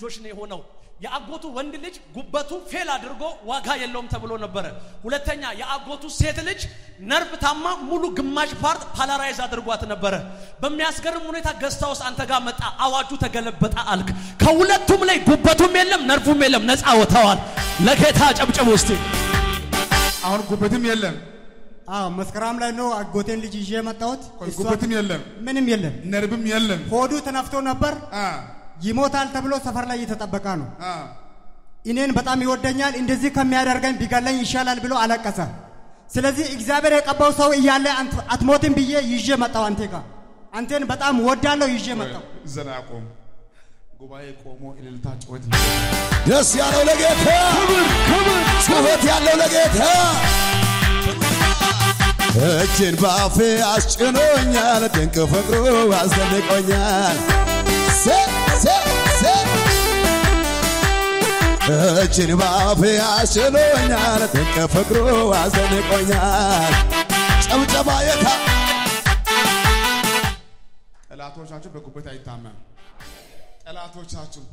ልጆች ነው የሆነው። የአጎቱ ወንድ ልጅ ጉበቱ ፌል አድርጎ ዋጋ የለውም ተብሎ ነበረ። ሁለተኛ የአጎቱ ሴት ልጅ ነርቭ ታማ ሙሉ ግማሽ ፓርት ፓላራይዝ አድርጓት ነበረ። በሚያስገርም ሁኔታ ገስታ ውስጥ አንተ ጋር መጣ፣ አዋጁ ተገለበጠ አልክ። ከሁለቱም ላይ ጉበቱም የለም ነርፉም የለም፣ ነፃ ወጥተዋል። ለጌታ ጨብጭብ ውስጥ አሁን ጉበትም የለም፣ አዎ መስከረም ላይ ነው አጎቴን ልጅ ይዤ የመጣሁት። እሷ- ጉበትም የለም፣ ምንም የለም። ነርብም የለም። ሆዱ ተነፍቶ ነበር። አ ይሞታል ተብሎ ሰፈር ላይ እየተጠበቀ ነው። አ እኔን በጣም ይወደኛል፣ እንደዚህ ከሚያደርገኝ ቢገለኝ ይሻላል ብሎ አለቀሰ። ስለዚህ እግዚአብሔር የቀባው ሰው እያለ አንተ- አትሞትም ብዬ ይዤ መጣሁ አንቴ ጋር። አንቴን በጣም ወዳለሁ ይዤ መጣሁ። ዘና ቆም ጉባኤ ቆሞ እልልታ ጩኸት ደስ ያለው ለጌታ ጩኸት ያለው ለጌታ እጅን በአፌ አስጭኖኛል ድንቅ ፍቅሩ አስደንቆኛል ሴ ሴ ሴ እጅን በአፌ አስጭኖኛል ድንቅ ፍቅሩ አስደንቆኛል ጨብጨባ የታ ጠላቶቻችሁ በጉበት አይታመም። ጠላቶቻችሁ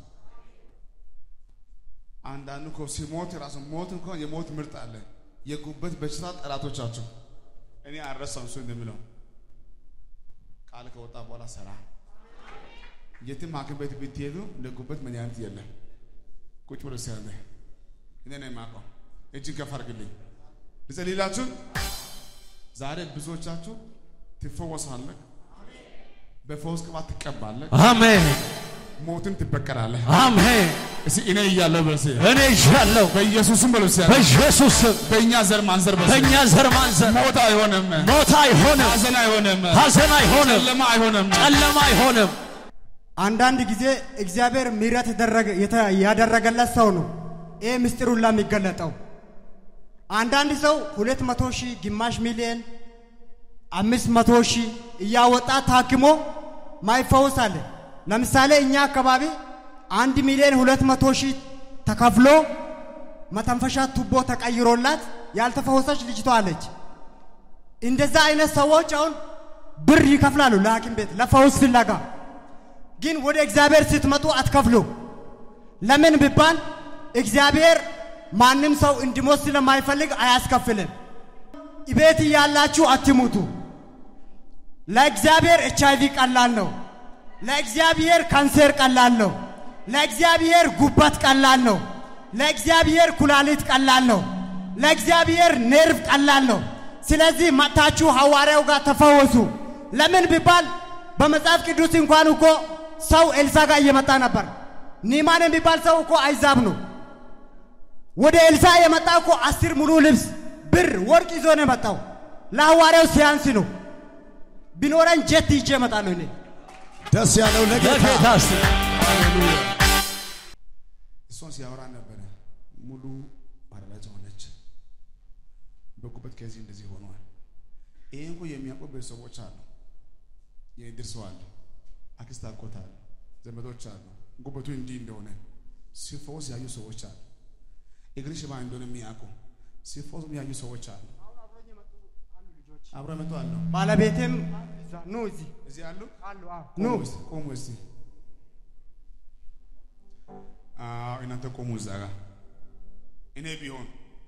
አንዳንዱ እኮ ሲሞት ራሱ ሞት እንኳን የሞት ምርጥ አለ። የጉበት በሽታ ጠላቶቻችሁ እኔ አልረሳም። እሱ እንደሚለው ቃል ከወጣ በኋላ ሰራ የትም ሐኪም ቤት ብትሄዱ ለጉበት መድኃኒት የለም። ቁጭ ብሎ ሲያለ እኔ ነው የማውቀው። እጅን ከፍ አድርግልኝ ልጸልይላችሁ። ዛሬ ብዙዎቻችሁ ትፈወሳለህ። በፈውስ ቅባት ትቀባለህ። አሜን ሞትን ትበቀላለህ። አሜን። እስኪ እኔ እያለሁ በል እስኪ እኔ ይዣለሁ በኢየሱስም በል እስኪ በኢየሱስ ስም በእኛ ዘር ማንዘር በል እስኪ በእኛ ዘር ማንዘር ሞት አይሆንም፣ ሞት አይሆንም፣ ሐዘን አይሆንም፣ ሐዘን አይሆንም፣ ጨለማ አይሆንም። ጨለማ አይሆንም። አንዳንድ ጊዜ እግዚአብሔር ምሕረት የተደረገ- የተ- ያደረገለት ሰው ነው ይህ ምስጢር ሁላ የሚገለጠው። አንዳንድ ሰው ሁለት መቶ ሺህ ግማሽ ሚሊዮን አምስት መቶ ሺህ እያወጣ ታክሞ ማይፈውስ አለ። ለምሳሌ እኛ አካባቢ አንድ ሚሊዮን ሁለት መቶ ሺህ ተከፍሎ መተንፈሻ ቱቦ ተቀይሮላት ያልተፈወሰች ልጅቷ አለች። እንደዛ አይነት ሰዎች አሁን ብር ይከፍላሉ ለሐኪም ቤት ለፈውስ ፍለጋ። ግን ወደ እግዚአብሔር ስትመጡ አትከፍሉ። ለምን ቢባል እግዚአብሔር ማንም ሰው እንዲሞት ስለማይፈልግ አያስከፍልም። ቤት እያላችሁ አትሙቱ። ለእግዚአብሔር ኤች አይቪ ቀላል ነው። ለእግዚአብሔር ካንሰር ቀላል ነው። ለእግዚአብሔር ጉበት ቀላል ነው። ለእግዚአብሔር ኩላሊት ቀላል ነው። ለእግዚአብሔር ኔርቭ ቀላል ነው። ስለዚህ መጥታችሁ ሐዋርያው ጋር ተፈወሱ። ለምን ቢባል በመጽሐፍ ቅዱስ እንኳን እኮ ሰው ኤልሳ ጋር እየመጣ ነበር። ኒማን የሚባል ሰው እኮ አይዛብ ነው። ወደ ኤልሳ የመጣ እኮ አስር ሙሉ ልብስ ብር፣ ወርቅ ይዞ ነው የመጣው። ለሐዋርያው ሲያንስ ነው። ቢኖረኝ ጀት ይዤ እመጣለሁ እኔ። ደስ ያለው ለጌታ ለጌታ እስቲ እሷን ሲያወራ ነበረ። ሙሉ ባለራጅ ሆነች። በጉበት ከዚህ እንደዚህ ሆኗል። ይሄ እኮ የሚያውቁ ቤተሰቦች አሉ። የእድር ሰው አለ፣ አክስት አጎት አለ፣ ዘመዶች አሉ። ጉበቱ እንዲህ እንደሆነ ሲፈወስ ያዩ ሰዎች አሉ። እግር ሽባ እንደሆነ የሚያውቁ ሲፈወስ ያዩ ሰዎች አሉ። አብረ መጡ አሉ። ባለቤቴም ኑ እዚህ እዚህ አሉ። ኑ ቆሙ እስቲ፣ ቆሙ እስቲ። አዎ እናንተ ቆሙ እዛ ጋር። እኔ ቢሆን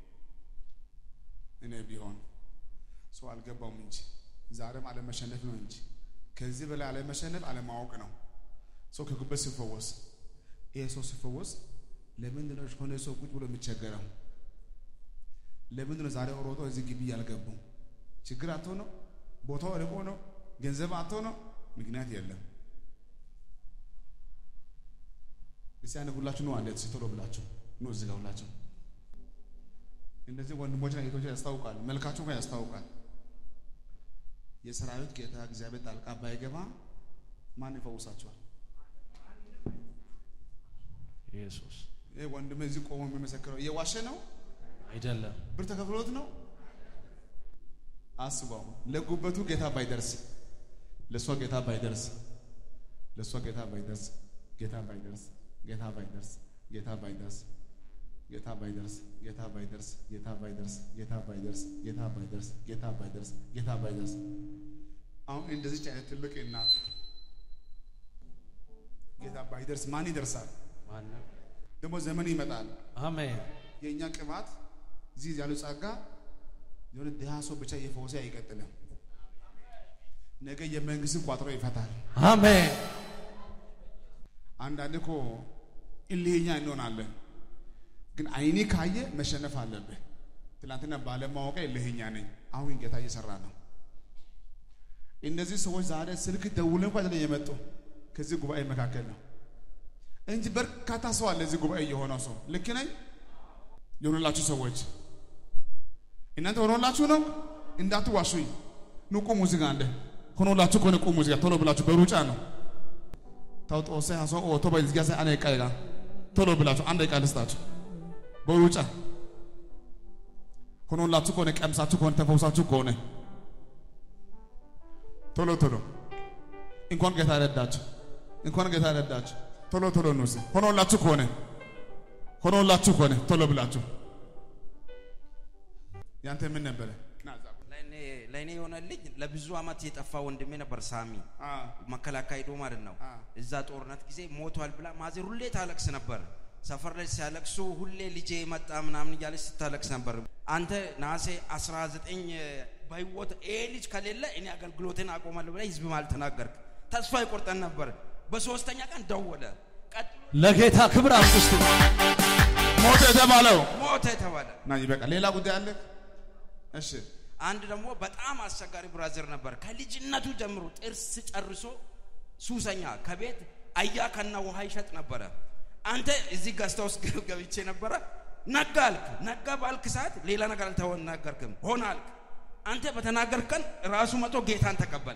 እኔ ቢሆን ሰው አልገባውም እንጂ ዛሬም አለመሸነፍ ነው እንጂ ከዚህ በላይ አለመሸነፍ አለማወቅ ነው። ሰው ከጉበት ሲፈወስ ይሄ ሰው ሲፈወስ ለምንድን ነው ከሆነ ሰው ቁጭ ብሎ የሚቸገረው? ለምንድን ነው ዛሬ ሮጦ እዚህ ግቢ ያልገቡ? ችግር አቶ ነው? ቦታው ርቆ ነው? ገንዘብ አቶ ነው? ምክንያት የለም። እስቲ አንድ ሁላችሁ ነው አንዴ ቶሎ ብላችሁ ነው እዚህ ጋር ሁላችሁ እንደዚህ ወንድሞችና እህቶች ያስታውቃል። መልካችሁ እንኳን ያስታውቃል። የሰራዊት ጌታ እግዚአብሔር ጣልቃ ባይገባ ማን ይፈውሳቸዋል? ኢየሱስ ይህ ወንድም እዚህ ቆሞ የሚመሰክረው እየዋሸ ነው? አይደለም። ብር ተከፍሎት ነው? አስበው። ለጉበቱ ጌታ ባይደርስ፣ ለእሷ ጌታ ባይደርስ፣ ለእሷ ጌታ ባይደርስ፣ ጌታ ባይደርስ፣ ጌታ ባይደርስ፣ ጌታ ባይደርስ፣ ጌታ ባይደርስ፣ ጌታ ባይደርስ፣ ጌታ ባይደርስ፣ ጌታ ባይደርስ፣ ጌታ ባይደርስ፣ ጌታ ባይደርስ፣ ጌታ ባይደርስ። አሁን እንደዚች አይነት ትልቅ እናት ጌታ ባይደርስ ማን ይደርሳል? ደግሞ ዘመን ይመጣል። አሜን የእኛ ቅባት እዚህ ያለው ጸጋ የሆነ ድሃ ሰው ብቻ እየፈወሰ አይቀጥልም። ነገ የመንግስትን ቋጥሮ ይፈታል። አሜን አንዳንድ እኮ እልህኛ እንሆናለን፣ ግን አይኔ ካየ መሸነፍ አለብህ። ትናንትና ባለማወቅ እልህኛ ነኝ፣ አሁን ግን ጌታ እየሰራ ነው። እነዚህ ሰዎች ዛሬ ስልክ ደውለን እንኳን አይደለም የመጡ ከዚህ ጉባኤ መካከል ነው እንጂ በርካታ ሰው አለ እዚህ ጉባኤ የሆነው ሰው። ልክ ነኝ? የሆኑላችሁ ሰዎች እናንተ ሆኖላችሁ ነው እንዳትዋሹኝ። ኑ ቁሙ እዚህ ጋር አለ ሆኖላችሁ ከሆነ ቁሙ እዚህ ጋር ቶሎ ብላችሁ በሩጫ ነው ታውጦሰ ሀሶ ኦቶ በዝጊያ ሰ አነ ቃይጋ ቶሎ ብላችሁ አንድ ቃል ልስጣችሁ በሩጫ ሆኖላችሁ ከሆነ ቀምሳችሁ ከሆነ ተፈውሳችሁ ከሆነ ቶሎ ቶሎ እንኳን ጌታ ረዳችሁ፣ እንኳን ጌታ ረዳችሁ። ቶሎ ቶሎ ነው ሆኖላችሁ ከሆነ ሆኖላችሁ ከሆነ ቶሎ ብላችሁ ያንተ ምን ነበረ? ና እዛ ቁም። ለእኔ- ለእኔ የሆነልኝ ለብዙ አመት የጠፋ ወንድሜ ነበር ሳሚ አ መከላከያ ሄዶ ማለት ነው። አ። እዛ ጦርነት ጊዜ ሞቷል ብላ ማዘር ሁሌ ታለቅስ ነበር። ሰፈር ላይ ሲያለቅሱ ሁሌ ልጄ መጣ ምናምን እያለች ስታለቅስ ነበር። አንተ ነሐሴ 19 በህይወት ይሄ ልጅ ከሌለ እኔ አገልግሎትን አቆማለሁ ብለህ ህዝብ ማለት ተናገርክ። ተስፋ ይቆርጠን ነበር። በሶስተኛ ቀን ደወለ። ቀጥሎ ለጌታ ክብር አምስት ሞተ የተባለው ሞተ የተባለ ና ይበቃ። ሌላ ጉዳይ አለ? እሺ አንድ ደግሞ በጣም አስቸጋሪ ብራዘር ነበር። ከልጅነቱ ጀምሮ ጥርስ ጨርሶ ሱሰኛ ከቤት አያ ከና ውሃ ይሸጥ ነበረ። አንተ እዚህ ገዝታ ውስጥ ገብቼ ነበረ። ነጋ አልክ። ነጋ ባልክ ሰዓት ሌላ ነገር አልተናገርክም። ሆነ አልክ። አንተ በተናገርክ ቀን ራሱ መቶ ጌታን ተቀበለ።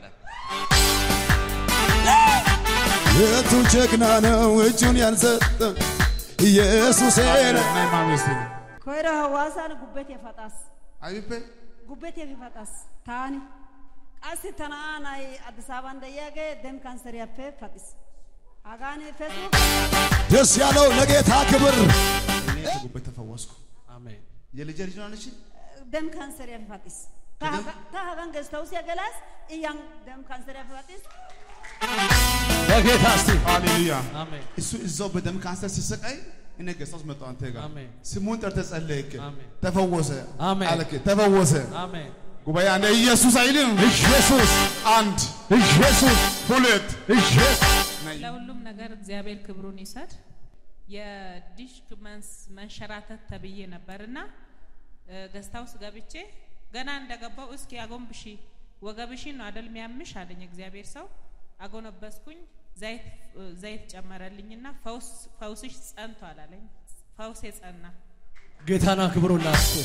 የቱ ጀግና ነው እጁን ያልሰጠ ኢየሱሴ ነው። ናይ ማሚስቲ koyro hawaasaan gubbet yefaxas አይቤ gubbet yefifaxas taani qassi ta na'aa na'ay addis ababan de'iyaagee dem kanseriyappe paxis hagaan feesbuuk ደስ ያለው ለጌታ ክብር እኔ ከጉበት ተፈወስኩ። አሜን የልጄ ልጅ ነው አለች። dem kanseriyappe paxis ta haga- ta hagan gestawusiya gelaas iyyan dem kanseriyappe paxis ለጌታ እስቲ ሃሌሉያ። አሜን እሱ እዛው በደም ካንሰር ሲሰቃይ እኔ ገስታውስ መጣሁ አንተ ጋር አሜን። ስሙን ጠርተህ ጸለይክ፣ አሜን። ተፈወሰ አሜን። አልክ፣ ተፈወሰ። አሜን ጉባኤ አንድ ኢየሱስ አይልም። ኢየሱስ አንድ ኢየሱስ ሁለት ኢየሱስ ለሁሉም ነገር እግዚአብሔር ክብሩን ይሰድ። የዲሽክ መንስ- መንሸራተት ተብዬ ነበርና ገስታ ውስጥ ገብቼ ገና እንደገባው እስኪ አጎንብሺ ወገብሽን ነው አደል ሚያምሽ አለኝ እግዚአብሔር ሰው። አጎነበስኩኝ። ዘይት ዘይት ጨመረልኝና ፈውስ ፈውስሽ ጸንቷል አለኝ። ፈውሴ ጸና። ጌታና ክብሩላችሁ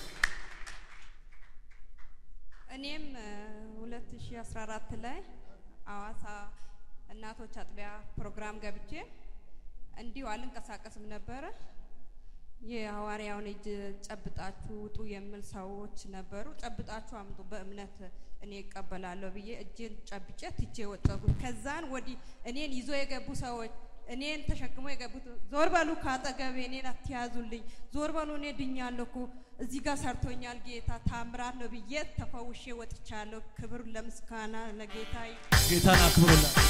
እኔም እ 2014 ላይ አዋሳ እናቶች አጥቢያ ፕሮግራም ገብቼ እንዲሁ አልንቀሳቀስም ነበረ። የሐዋርያውን እጅ ጨብጣችሁ ውጡ የሚል ሰዎች ነበሩ። ጨብጣችሁ አምጡ በእምነት እኔ እቀበላለሁ ብዬ እጄን ጨብጬ ትቼ ወጣሁት። ከዛን ወዲህ እኔን ይዞ የገቡ ሰዎች እኔን ተሸክሞ የገቡት ዞር በሉ ካጠገቤ እኔን አትያዙልኝ፣ ዞር በሉ እኔ ድኛለሁ እኮ እዚህ ጋር ሰርቶኛል ጌታ ታምራት ነው ብዬ ተፈውሼ ወጥቻለሁ። ክብር ለምስጋና ለጌታ ይሁን። ጌታና ክብሩላችሁ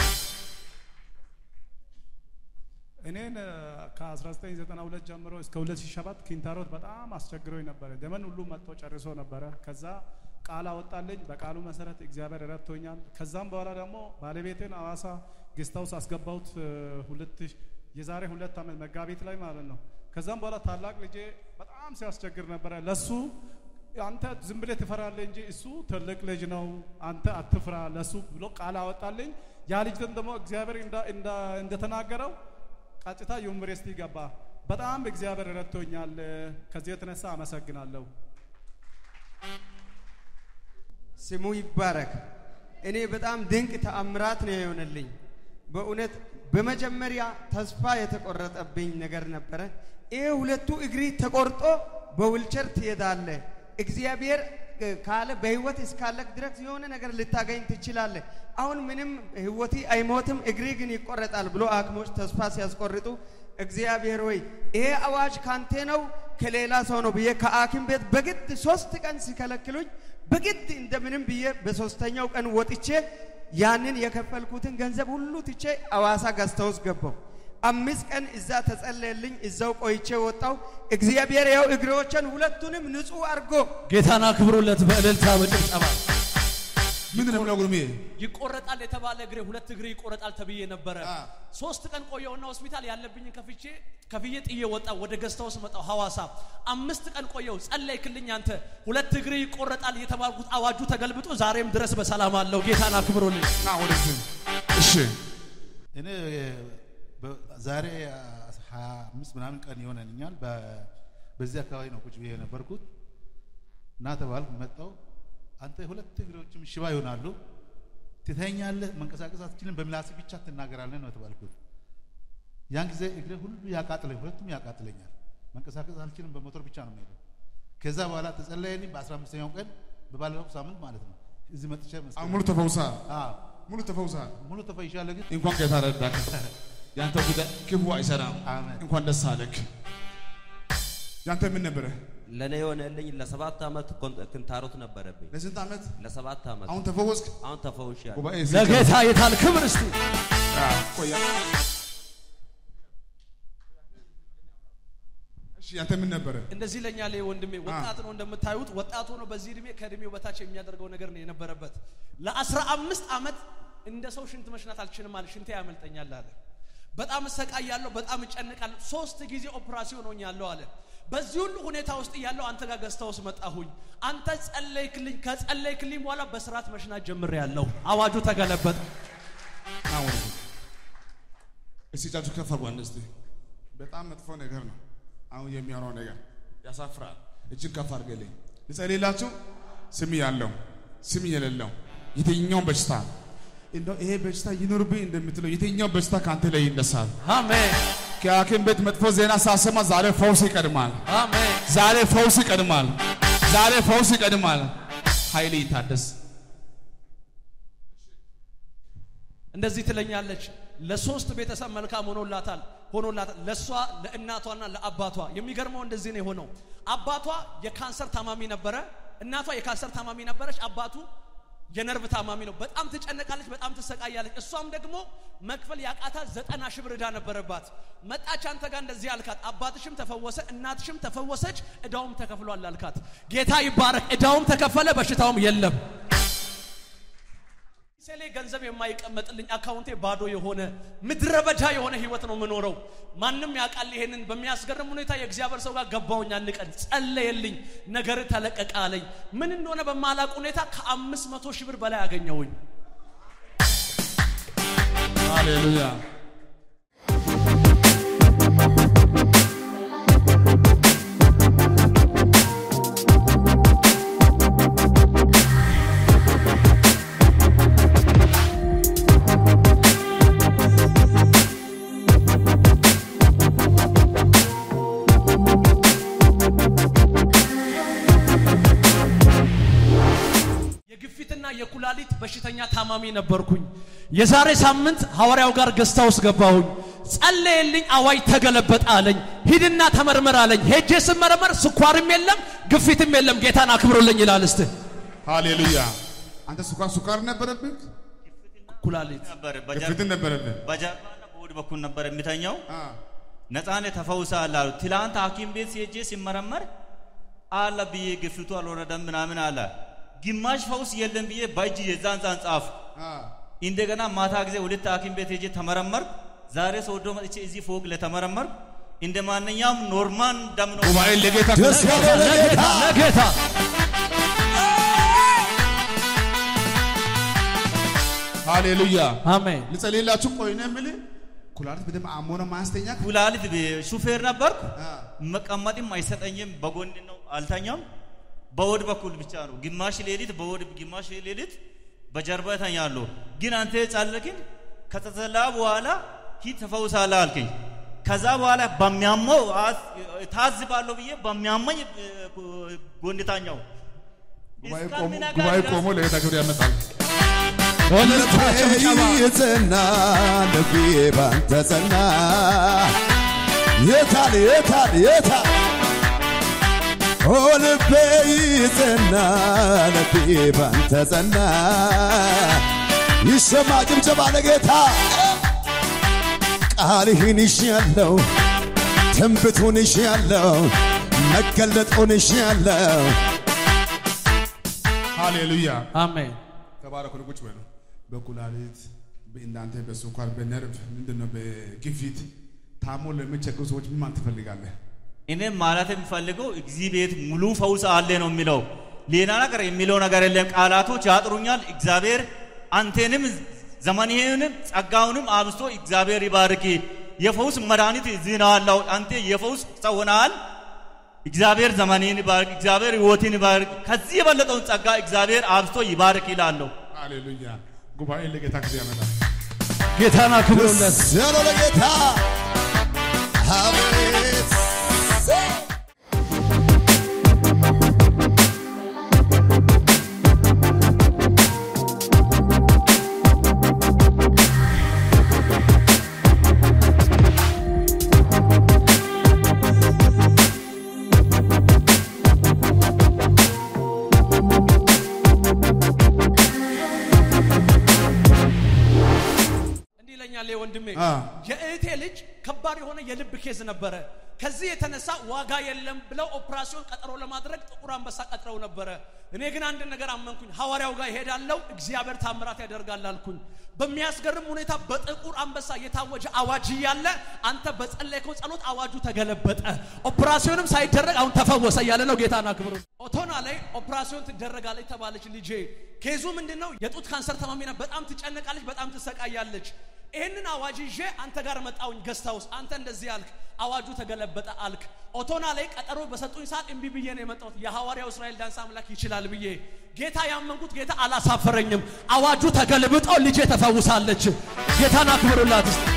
እኔን እ፣ ከ1992 ጀምሮ እስከ 2007 ኪንታሮት በጣም አስቸግሮኝ ነበረ። ደመን ሁሉ መጥቶ ጨርሶ ነበረ። ከዛ ቃል አወጣልኝ። በቃሉ መሰረት እግዚአብሔር ረድቶኛል። ከዛም በኋላ ደግሞ ባለቤቴን አዋሳ ጌስት ሃውስ አስገባሁት እ፣ ሁለት ሺ- የዛሬ ሁለት ዓመት መጋቢት ላይ ማለት ነው። ከዛም በኋላ ታላቅ ልጄ በጣም ሲያስቸግር ነበረ። ለሱ አንተ ዝም ብለህ ትፈራለህ እንጂ እሱ ትልቅ ልጅ ነው፣ አንተ አትፍራ ለሱ ብሎ ቃል አወጣልኝ። ያ ልጅ ደግሞ እግዚአብሔር እንዳ- እንዳ- እንደተናገረው ቀጥታ ዩኒቨርሲቲ ገባ። በጣም እግዚአብሔር ረድቶኛል። ከዚህ የተነሳ አመሰግናለሁ። ስሙ ይባረክ። እኔ በጣም ድንቅ ተአምራት ነው የሆነልኝ። በእውነት በመጀመሪያ ተስፋ የተቆረጠብኝ ነገር ነበረ። ይህ ሁለቱ እግሪ ተቆርጦ በውልቸር ትሄዳለ። እግዚአብሔር እ፣ ካለ በህይወት እስካለክ ድረስ የሆነ ነገር ልታገኝ ትችላለህ። አሁን ምንም ህይወቴ አይሞትም እግሪ ግን ይቆረጣል ብሎ ሐኪሞች ተስፋ ሲያስቆርጡ እግዚአብሔር ወይ ይሄ አዋጅ ካንተ ነው ከሌላ ሰው ነው ብዬ ከሐኪም ቤት በግድ ሶስት ቀን ሲከለክሉኝ በግድ እንደምንም ብዬ በሶስተኛው ቀን ወጥቼ ያንን የከፈልኩትን ገንዘብ ሁሉ ትቼ አዋሳ ገዝታ ውስጥ ገባሁ። አምስት ቀን እዛ ተጸለየልኝ። እዛው ቆይቼ ወጣው። እግዚአብሔር ያው እግሮችን ሁለቱንም ንጹህ አድርጎ ጌታን አክብሩለት በእልልታ በጭብጨባ። ምንድን ነው የምለው ጉርሜ? ይቆረጣል የተባለ እግሬ ሁለት እግሬ ይቆረጣል ተብዬ ነበረ። ሶስት ቀን ቆየውና ሆስፒታል ያለብኝን ከፍቼ ከፍዬ ጥዬ ወጣው። ወደ ገዝታውስ መጣው ሐዋሳ። አምስት ቀን ቆየው። ጸለይክልኝ አንተ ሁለት እግሬ ይቆረጣል የተባልኩት አዋጁ ተገልብጦ ዛሬም ድረስ በሰላም አለው። ጌታን አክብሩልኝ። ና ወደዚህ። እሺ እኔ በ- ዛሬ ሀያ አምስት ምናምን ቀን ይሆነኛል። በ- በዚህ አካባቢ ነው ቁጭ ብዬ የነበርኩት እና ተባልኩ። መጣው አንተ ሁለት እግሮችም ሽባ ይሆናሉ፣ ትተኛለህ፣ መንቀሳቀስ አትችልም፣ በምላስ ብቻ ትናገራለህ ነው የተባልኩት። ያን ጊዜ እግሬ ሁሉ ያቃጥለኝ፣ ሁለቱም ያቃጥለኛል፣ መንቀሳቀስ አልችልም፣ በሞተር ብቻ ነው የምሄደው። ከዛ በኋላ ተጸለየልኝ። በአስራ አምስተኛው ቀን በባለፈው ሳምንት ማለት ነው እዚህ መጥቼ መስቀል- አሁን ሙሉ ተፈውሰሃል? አዎ ሙሉ ተፈውሰሃል? ሙሉ ተፈይሻለሁ ግን እንኳን ጌታ ረዳህ። ያንተ ጉዳይ ክፉ አይሰራም። እንኳን ደስ አለህ። ያንተ ምን ነበረ? ለእኔ የሆነልኝ ለሰባት ዓመት ኮን- ክንታሮት ነበረብኝ። ለስንት ዓመት? ለሰባት ዓመት። አሁን ተፈወስክ? አሁን ተፈውሻለሁ። ጉባኤ ለጌታ የታል ክብር እስቲ ቆያ እሺ፣ ያንተ ምን ነበረ? እንደዚህ ለኛል ወንድሜ ወጣት ነው እንደምታዩት ወጣት ሆኖ በዚህ እድሜ ከእድሜው በታች የሚያደርገው ነገር ነው የነበረበት ለአስራ አምስት ዓመት እንደ ሰው ሽንት መሽናት አልችልም አለ ሽንቴ ያመልጠኛል አለ በጣም እሰቃያለሁ በጣም እጨንቃለሁ ሶስት ጊዜ ኦፕራሲዮን ሆኛለሁ አለ በዚህ ሁሉ ሁኔታ ውስጥ እያለሁ አንተ ጋር ገዝታ ውስጥ መጣሁኝ አንተ ጸለይክልኝ ከጸለይክልኝ በኋላ በስርዓት መሽናት ጀምሬያለሁ አዋጁ ተገለበጠ አሁን እስቲ እጃችሁ ከፍ አድርጉ አንድ እስቲ። በጣም መጥፎ ነገር ነው አሁን የሚሆነው ነገር ያሳፍራል። እጅን ከፍ አድርገልኝ ልጸልይላችሁ። ስም ያለው ስም የሌለው የትኛውን በሽታ እንደው ይሄ በሽታ ይኑርብኝ እንደምትለው የትኛው በሽታ ከአንተ ላይ ይነሳል። አሜን። ከሐኪም ቤት መጥፎ ዜና ሳሰማ ዛሬ ፈውስ ይቀድማል። አሜን። ዛሬ ፈውስ ይቀድማል። ዛሬ ፈውስ ይቀድማል። ኃይል ይታደስ። እንደዚህ ትለኛለች። ለሶስት ቤተሰብ መልካም ሆኖላታል ሆኖላታል ለእሷ ለእናቷና ለአባቷ። የሚገርመው እንደዚህ ነው የሆነው። አባቷ የካንሰር ታማሚ ነበረ፣ እናቷ የካንሰር ታማሚ ነበረች፣ አባቱ የነርቭ ታማሚ ነው። በጣም ትጨነቃለች፣ በጣም ትሰቃያለች። እሷም ደግሞ መክፈል ያቃታት ዘጠና ሺህ ብር ዕዳ ነበረባት። መጣች አንተ ጋር እንደዚህ አልካት፣ አባትሽም ተፈወሰ፣ እናትሽም ተፈወሰች፣ ዕዳውም ተከፍሏል አልካት። ጌታ ይባረክ። ዕዳውም ተከፈለ፣ በሽታውም የለም። ሴሌ ገንዘብ የማይቀመጥልኝ አካውንቴ ባዶ የሆነ ምድረ በዳ የሆነ ህይወት ነው የምኖረው። ማንም ያውቃል። ይሄንን በሚያስገርም ሁኔታ የእግዚአብሔር ሰው ጋር ገባሁኝ። አንድ ቀን ጸለየልኝ፣ ነገር ተለቀቀ አለኝ። ምን እንደሆነ በማላቅ ሁኔታ ከአምስት መቶ ሺህ ብር በላይ አገኘሁኝ። ሃሌሉያ። የግፊትና የኩላሊት በሽተኛ ታማሚ ነበርኩኝ። የዛሬ ሳምንት ሐዋርያው ጋር ገዝታ ውስጥ ገባሁኝ። ጸለየልኝ፣ አዋጅ ተገለበጠ አለኝ። ሂድና ተመርመር አለኝ። ሄጄ ስመረመር ስኳርም የለም ግፊትም የለም። ጌታን አክብሮልኝ ይላል። እስቲ ሃሌሉያ። አንተ ስኳር ስኳር ነበረብህ? ኩላሊት ነበር ግፊትን ነበረብህ? በጀርባና በሆድ በኩል ነበር የሚተኛው። ነፃነት ተፈውሳል አሉ። ትላንት ሐኪም ቤት ሲሄጄ ሲመረመር አለ ብዬ ግፊቱ አልወረደም ምናምን አለ። ግማሽ ፈውስ የለም ብዬ በእጅ የዛን ዛን ጻፍ። እንደገና ማታ ጊዜ ሁለት ሐኪም ቤት ሄጄ ተመረመርኩ። ዛሬ ሰውዶ መጥቼ እዚህ ፎቅ ለተመረመርኩ እንደ ማንኛውም ኖርማል ደም ነው። ጉባኤ ለጌታ ደስ ያለው ለጌታ ለጌታ ሃሌሉያ። አሜን። ልጸልይላችሁ። ቆይ ነው የምልህ ኩላሊት በደንብ አሞ ነው ማያስተኛ ኩላሊት ሹፌር ነበርኩ። መቀመጥም አይሰጠኝም። በጎን ነው አልተኛም። በሆድ በኩል ብቻ ነው። ግማሽ ሌሊት በሆድ ግማሽ ሌሊት በጀርባ እተኛለሁ። ግን አንተ ጸለይክን ከተጸላ በኋላ ሂድ ተፈውሳለህ አልከኝ። ከዛ በኋላ በሚያመው አስ- ታዝባለሁ ብዬ በሚያመኝ እ፣ ጎን ተኛው። እስከሚነጋ ጉባኤ ድረስ ቆሞ ለጌታ ክብር ያመጣል። ልቤ ጸና፣ ልቤ ባንተ ጸና። የታል የታል የታል ኦ ልቤ ጸና፣ ልቤ ባንተ ጸና። ይሰማ ጭብጨባ ለጌታ ቃልህን ይሻለው ትንቢቱን ይሻለው መገለጡን ይሻለው ሃሌሉያ አሜን። ተባረኩ። ቁጭ በሉ። በኩላሊት በእናንተ በስኳር በነርቭ ምንድነው በግፊት ታሞ ለሚቸገሩ ሰዎች ምን ማለት ትፈልጋለህ? እኔም ማለት የሚፈልገው እዚህ ቤት ሙሉ ፈውስ አለ ነው የሚለው። ሌላ ነገር የሚለው ነገር የለም። ቃላቶች ያጥሩኛል። እግዚአብሔር አንቴንም ዘመንህንም ጸጋውንም አብስቶ እግዚአብሔር ይባርክ። የፈውስ መድኃኒት እዚህ ነው ያለው። አንተ የፈውስ ሰው ሆነሃል። እግዚአብሔር ዘመንህን ይባርክ። እግዚአብሔር ህይወትን ይባርክ። ከዚህ የበለጠውን ጸጋ እግዚአብሔር አብስቶ ይባርክ ይላለሁ። ሃሌሉያ። ጉባኤ ለጌታ ጊዜ ያመጣል። ጌታን አክብሩለት። ያለው ለጌታ አቤት እንዲህ ይለኛል ይሄ ወንድሜ አ። የእህቴ ልጅ ከባድ የሆነ የልብ ኬዝ ነበረ። ከዚህ የተነሳ ዋጋ የለም ብለው ኦፕራሲዮን ቀጠሮ ለማድረግ ጥቁር አንበሳ ቀጥረው ነበረ። እኔ ግን አንድ ነገር አመንኩኝ። ሐዋርያው ጋር እሄዳለሁ፣ እግዚአብሔር ታምራት ያደርጋል አልኩኝ። በሚያስገርም ሁኔታ በጥቁር አንበሳ የታወጀ አዋጅ እያለ አንተ በጸለይከው ጸሎት አዋጁ ተገለበጠ። ኦፕራሲዮንም ሳይደረግ አሁን ተፈወሰ እያለ ነው። ጌታን አክብሩ። ኦቶና ላይ ኦፕራሲዮን ትደረጋለች ተባለች ልጄ። ኬዙ ምንድን ነው? የጡት ካንሰር ታማሚ ናት። በጣም ትጨነቃለች፣ በጣም ትሰቃያለች። ይህንን አዋጅ ይዤ አንተ ጋር መጣውኝ ገስታ ውስጥ አንተ እንደዚህ አልክ፣ አዋጁ ተገለበጠ አልክ። ኦቶና ላይ ቀጠሮ በሰጡኝ ሰዓት እምቢ ብዬ ነው የመጣሁት። የሐዋርያው እስራኤል ዳንስ አምላክ ይችላል ብዬ ጌታ ያመንኩት ጌታ አላሳፈረኝም። አዋጁ ተገልብጦ ልጄ ተፈውሳለች። ጌታን አክብሩላት እስቲ።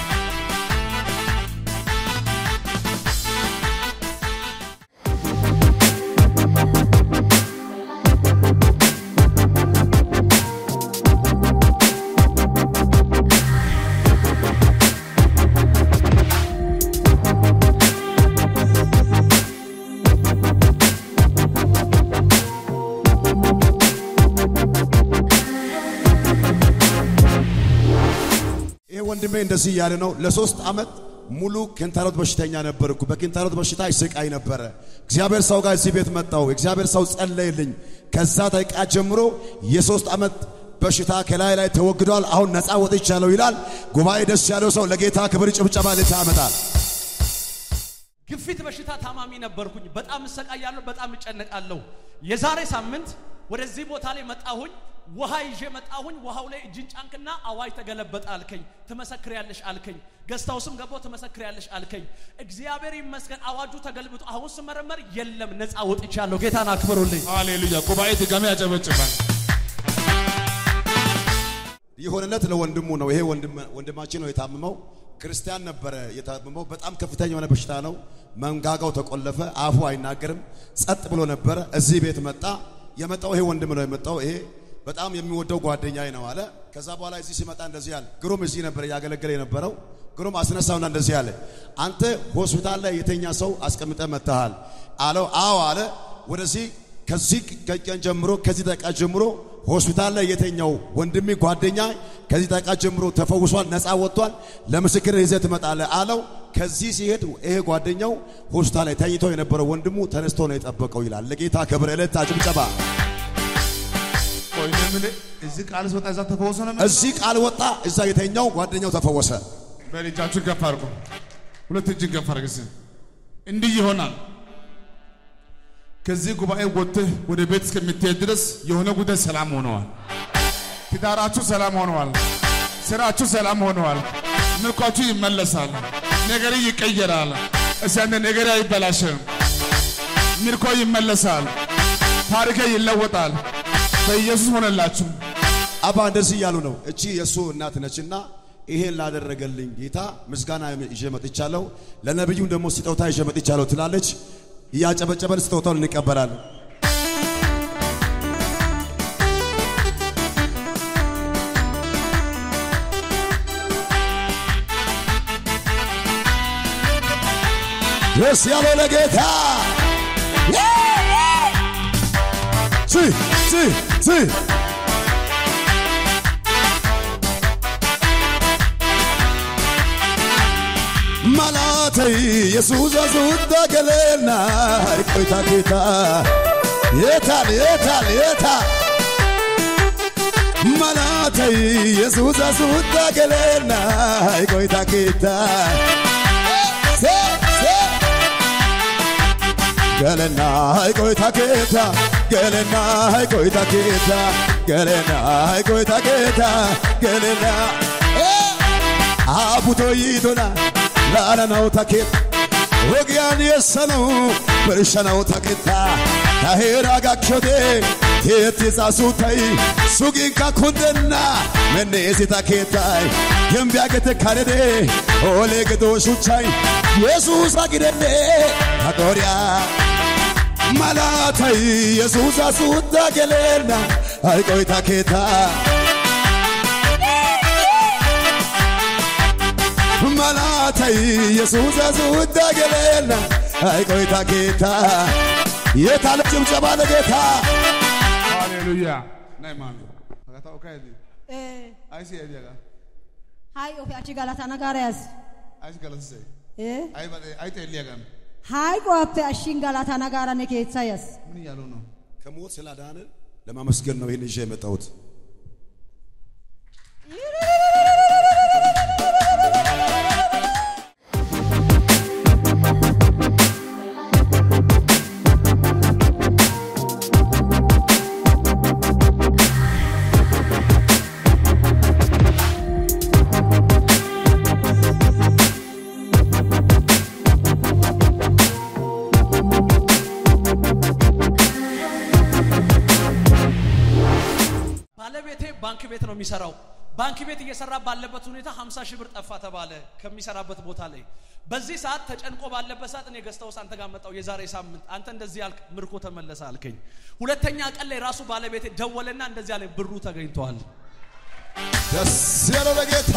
ይሄ ወንድሜ እንደዚህ እያለ ነው። ለሶስት ዓመት ሙሉ ኪንታሮት በሽተኛ ነበርኩ። በኪንታሮት በሽታ ይስቃይ ነበረ። እግዚአብሔር ሰው ጋር እዚህ ቤት መጣው። እግዚአብሔር ሰው ጸለይልኝ። ከዛ ደቂቃ ጀምሮ የሶስት ዓመት በሽታ ከላይ ላይ ተወግዷል። አሁን ነፃ ወጥቻለሁ ይላል። ጉባኤ ደስ ያለው ሰው ለጌታ ክብር ጭብጨባ ልታ ያመጣል። ግፊት በሽታ ታማሚ ነበርኩኝ። በጣም እሰቃያለሁ፣ በጣም እጨነቃለሁ። የዛሬ ሳምንት ወደዚህ ቦታ ላይ መጣሁኝ። ውሃ ይዤ መጣሁኝ። ውሃው ላይ እጅን ጫንክና አዋጅ ተገለበጠ አልከኝ። ትመሰክሪያለሽ አልከኝ። ገስታውስም ገባው ትመሰክሪያለሽ አልከኝ። እግዚአብሔር ይመስገን አዋጁ ተገልብጦ አሁን ስመረመር የለም ነፃ ወጥቻለሁ። ጌታን አክብሩልኝ። ሃሌሉያ። ጉባኤ ድጋሚ ያጨበጭባል። የሆነለት ለወንድሙ ነው። ይሄ ወንድም- ወንድማችን ነው የታመመው። ክርስቲያን ነበረ የታመመው። በጣም ከፍተኛ የሆነ በሽታ ነው። መንጋጋው ተቆለፈ፣ አፉ አይናገርም፣ ጸጥ ብሎ ነበረ። እዚህ ቤት መጣ። የመጣው ይሄ ወንድም ነው የመጣው። ይሄ በጣም የሚወደው ጓደኛዬ ነው አለ። ከዛ በኋላ እዚህ ሲመጣ እንደዚህ አለ። ግሩም እዚህ ነበር እያገለገለ የነበረው። ግሩም አስነሳውና እንደዚህ አለ፣ አንተ ሆስፒታል ላይ የተኛ ሰው አስቀምጠ መጥተሃል አለው። አዎ አለ። ወደዚህ ከዚህ ቀን ጀምሮ ከዚህ ደቂቃ ጀምሮ ሆስፒታል ላይ የተኛው ወንድሜ ጓደኛ ከዚህ ደቂቃ ጀምሮ ተፈውሷል፣ ነፃ ወጥቷል። ለምስክር ይዘህ ትመጣለህ አለው። ከዚህ ሲሄድ ይሄ ጓደኛው ሆስፒታል ላይ ተኝቶ የነበረው ወንድሙ ተነስቶ ነው የጠበቀው ይላል። ለጌታ ክብር ዕለት ጭብጨባ። ቆይ እኔ የምልህ እዚህ ቃል ሲወጣ እዛ ተፈወሰ ነው የምልህ? እዚህ ቃል ወጣ፣ እዛ የተኛው ጓደኛው ተፈወሰ። በል እጃችሁን ከፍ አድርጉ። ሁለት እጅን ከፍ አድርግ እስኪ። እንዲህ ይሆናል። ከዚህ ጉባኤ ወጥተህ ወደ ቤት እስከምትሄድ ድረስ የሆነ ጉዳይ ሰላም ሆነዋል። ትዳራችሁ ሰላም ሆነዋል። ስራችሁ ሰላም ሆነዋል። ምርኳችሁ ይመለሳል። ነገር ይቀየራል። እስቲ አንተ ነገር አይበላሽም። ምርኮ ይመለሳል። ታሪክ ይለወጣል። በኢየሱስ ሆነላችሁ። አባ እንደዚህ እያሉ ነው። እቺ የእሱ እናት ነችና ይሄን ላደረገልኝ ጌታ ምስጋና ይዤ መጥቻለሁ፣ ለነቢዩም ደግሞ ስጦታ ይዤ መጥቻለሁ ትላለች። እያጨበጨበን ስጦታውን እንቀበላለን። ደስ ያለው ለጌታ ሲ ሲ ሲ ኢየሱስ አሱታ ገለና ቆይታ ጌታ የታል የታል የታል መላተ ኢየሱስ አሱታ ገለና ቆይታ ጌታ ሴ ሴ ገለና ቆይታ ጌታ ገለና ቆይታ ጌታ ገለና ቆይታ ጌታ ገለና አቡቶ ይቶና ላላናው ታኬት ወግያን የሰነው በርሸናው ታኬታ ታሄራ ጋቾቴ ቴት ጻሱታይ ሱጊንካ ኩንደና መኔሲ ታኬታይ የምቢያገተ ካደዴ ኦሌ ገዶ ሹቻይ ኢየሱስ አግደኔ ታጦሪያ ማላታይ ኢየሱስ አሱታ ገሌና አይቆይ ታኬታ ማላታይ ኢየሱስ አሱታ ገሌና አይቆይ ታኬታ የታለ ጭብጨባ ለጌታ ሃሌሉያ ናይ ማሚ አጋታው ካይዲ Eh, አይሲ አይዲያጋ hai ofi achi galata nagaras. አይሲ ገለሰ Eh, አይ ባለ አይ ጤሊያጋን hai qoatte ashin galata nagara ne keetsayas. ምን እያሉ ነው? ከሞት ስላዳንን ለማመስገን ነው ይህን ይዤ የመጣሁት። ባለቤቴ ባንክ ቤት ነው የሚሰራው። ባንክ ቤት እየሰራ ባለበት ሁኔታ 50 ሺህ ብር ጠፋ ተባለ ከሚሰራበት ቦታ ላይ። በዚህ ሰዓት ተጨንቆ ባለበት ሰዓት እኔ ገዝተውስ አንተ ጋር መጣው የዛሬ ሳምንት አንተ እንደዚህ አልክ፣ ምርኮ ተመለሰ አልከኝ። ሁለተኛ ቀን ላይ ራሱ ባለቤቴ ደወለና እንደዚህ አለኝ፣ ብሩ ተገኝቷል። ደስ ያለው ለጌታ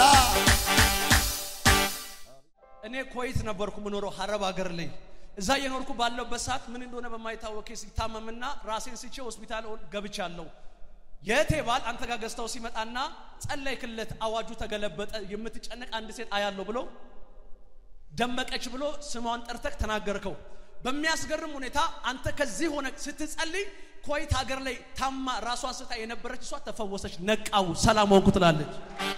እኔ ኮይት ነበርኩ ምኖረው ሀረብ ሀገር ላይ እዛ የኖርኩ ባለበት ሰዓት ምን እንደሆነ በማይታወቅ ኬስ ይታመምና ራሴን ስቼ ሆስፒታል ገብቻለሁ። የእህቴ ባል አንተ ጋር ገዝተው ሲመጣና ጸለይክለት፣ አዋጁ ተገለበጠ፣ የምትጨነቅ አንድ ሴት አያለሁ ብሎ ደመቀች ብሎ ስሟን ጠርተክ ተናገርከው። በሚያስገርም ሁኔታ አንተ ከዚህ ሆነ ስትጸልይ ኮይት ሀገር ላይ ታማ ራሷን ስታ የነበረች እሷ ተፈወሰች፣ ነቃው፣ ሰላም ሆንኩ ትላለች።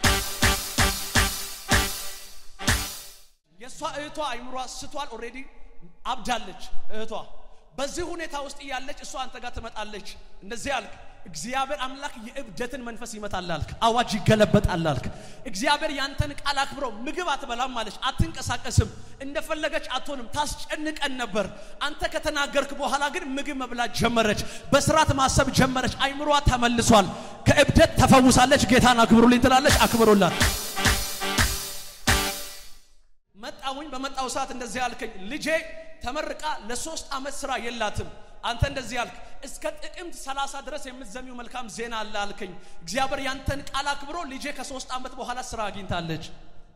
የእሷ እህቷ አይምሯ ስቷል፣ ኦልሬዲ አብዳለች እህቷ። በዚህ ሁኔታ ውስጥ እያለች እሷ አንተ ጋር ትመጣለች። እንደዚህ አልክ፣ እግዚአብሔር አምላክ የእብደትን መንፈስ ይመታል አልክ፣ አዋጅ ይገለበጣል አልክ። እግዚአብሔር ያንተን ቃል አክብረው ምግብ አትበላም አለች፣ አትንቀሳቀስም፣ እንደፈለገች አትሆንም፣ ታስጨንቀን ነበር። አንተ ከተናገርክ በኋላ ግን ምግብ መብላት ጀመረች፣ በስርዓት ማሰብ ጀመረች፣ አይምሯ ተመልሷል፣ ከእብደት ተፈውሳለች። ጌታን አክብሩልኝ ትላለች፣ አክብሩላት። መጣሁኝ በመጣው ሰዓት እንደዚህ አልከኝ፣ ልጄ ተመርቃ ለሶስት ዓመት ስራ የላትም። አንተ እንደዚህ አልክ፣ እስከ ጥቅምት 30 ድረስ የምትዘሚው መልካም ዜና አለ አልከኝ። እግዚአብሔር ያንተን ቃል አክብሮ ልጄ ከሶስት ዓመት በኋላ ስራ አግኝታለች።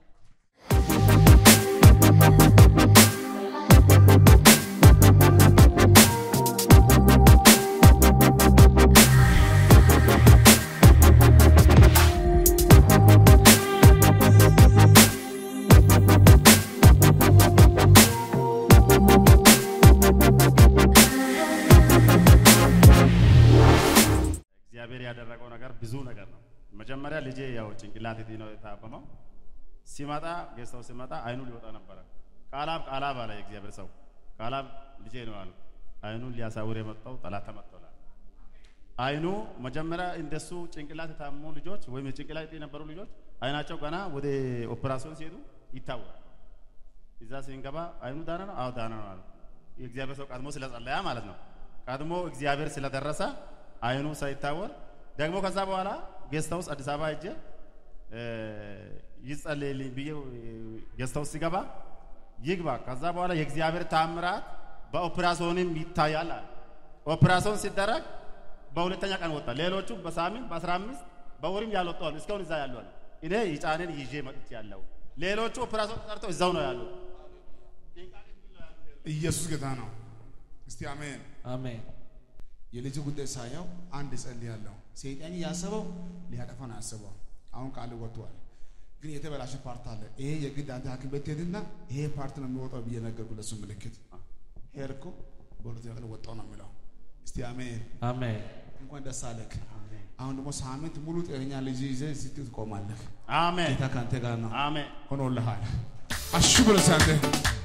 እግዚአብሔር ያደረገው ነገር ብዙ ነገር ነው። መጀመሪያ ልጄ ያው ጭንቅላት እጢ ነው የታመመው። ሲመጣ ጌስታው ሲመጣ አይኑ ሊወጣ ነበረ። ቃላብ ቃላብ አለ የእግዚአብሔር ሰው ቃላብ ልጄ ነው አሉ። አይኑን ሊያሳውር የመጣው ጠላት ተመጥቶላል። አይኑ መጀመሪያ እንደሱ ጭንቅላት የታመሙ ልጆች ወይም የጭንቅላት እጢ የነበሩ ልጆች አይናቸው ገና ወደ ኦፕራሲዮን ሲሄዱ ይታወቃል። እዛ ሲንገባ አይኑ ዳነ ነው? አዎ ዳነ ነው አሉ። የእግዚአብሔር ሰው ቀድሞ ስለጸለያ ማለት ነው። ቀድሞ እግዚአብሔር ስለደረሰ አይኑ ሳይታወር ደግሞ ከዛ በኋላ ጌስት ሃውስ አዲስ አበባ ሄጄ ይጸልይልኝ ብዬ ጌስት ሃውስ ሲገባ ይግባ። ከዛ በኋላ የእግዚአብሔር ታምራት በኦፕራሲዮንም ይታያል አለ። ኦፕራሲዮን ሲደረግ በሁለተኛ ቀን ወጣ። ሌሎቹ በሳምንት በአስራ አምስት በወርም ያልወጡ አሉ። እስካሁን እዛ ያሉ አሉ። እኔ ይጫንን ይዤ መጥቼ ያለው ሌሎቹ ኦፕራሲዮን ተጠርተው እዛው ነው ያሉ። ኢየሱስ ጌታ ነው። እስቲ አሜን አሜን። የልጅ ጉዳይ ሳየው አንድ እጸልያለሁ። ሰይጣን ያሰበው ሊያጠፋ ነው ያሰበው። አሁን ቃል ወጥቷል። ግን የተበላሸ ፓርት አለ። ይሄ የግድ አንተ ሐኪም ቤት ትሄድና ይሄ ፓርት ነው የሚወጣው ብዬ ነገርኩ ለሱ ምልክት ሄድኩ። በሁለተኛ ቀን ወጣው ነው የሚለው። እስቲ አሜን አሜን። እንኳን ደስ አለክ። አሁን ደግሞ ሳምንት ሙሉ ጤነኛ ልጅ ይዘህ ስትል ትቆማለህ። አሜን። ጌታ ከአንተ ጋር ነው። አሜን። ሆኖልሃል። አሹ ብለህ አንተ